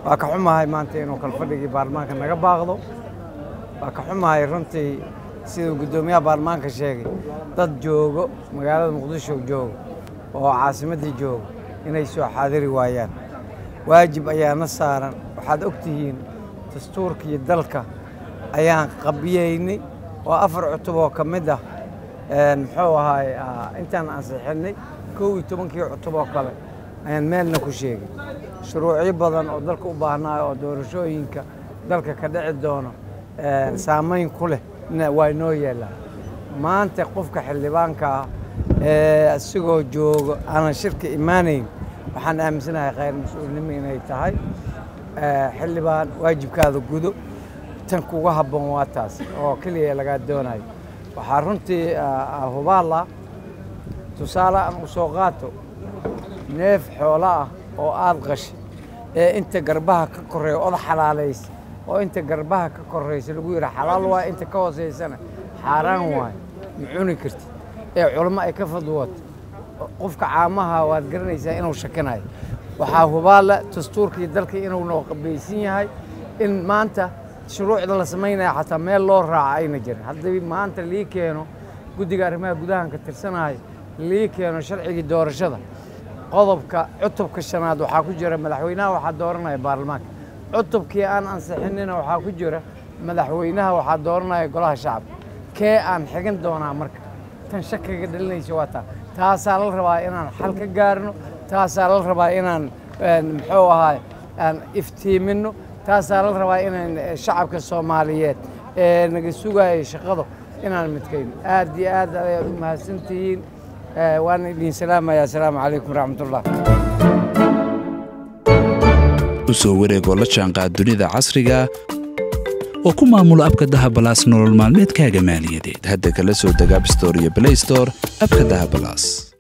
waa ka xumahay maanta inuu kalfadhigii baarlamaanka naga baaqdo waa ka xumahay runtii siduu guddoomiyaha baarlamaanka sheegay dad joogo magaalada muqdisho joogo oo caasimaddii joogo inay soo xaadiri waayaan waajib ayaana saaran waxaad og tihiin dastuurka iyo dalka ayaan qabiyeynay oo afar cutub oo ka mid ah muxuu ahaay intaan ansixinnay kow iyo tobankii cutub oo kale ayaan meelna ku sheegay shuruucyo badan oo dalka u baahnaayo oo doorashooyinka dalka ka dhici doono saamayn ku leh waa inoo yeelaan maanta qofka xildhibaanka ah ee isigoo joogo aanan shirka imaanayn waxaan aaminsanahay khayr mas-uulnimo inay tahay xildhibaan waajibkaada gudo tan kuga habboon waa taas oo keliya lagaa doonayo waxaa runtii hubaala tusaale aan u soo qaato neef xoolo ah oo aad qashay ee inta garbaha ka korreeya oda xalaalaysa oo inta garbaha ka korraysa lagu yidhi xalaal waay inta ka hoosaysana xaaraan waay ma cuni kartid ee culamo ay ka fadwato qofka caamaha waad garanaysaa inuu shakinayo waxaa hubaala dastuurkii dalka inuu noo qabaysan yahay in maanta shuruucda la samaynaya xataa meel loo raaca ayna jirin haddii maanta lii keeno guddiga arrimaha gudahan ka tirsanayo lii keeno sharcigii doorashada qodobka cutubka shanaad waxaa ku jira madaxweynaha waxaa dooranaya baarlamaanka cutubkii aan ansixinina waxaa ku jira madaxweynaha waxaa dooranaya golaha shacabka kee aan xigan doonaa marka tan shakiga dhalinaysa waa taa taasaa la rabaa inaan xal ka gaarno taasaa la rabaa inaan muxuu ahaay aan iftiiminno taasaa la rabaa inaan shacabka soomaaliyeed ee naga sugaya shaqado inaan midkayno aad iyo aad ayaad u mahadsantihiin waan idin salaamaya asalaamu calaykum waraxmatullah u soo wareegoo la jaanqaad dunida casriga oo ku maamulo abka dahabalaas nolol maalmeedkaaga maaliyadeed hadda kala soo deg abstore iyo blaystore abka dahabalaas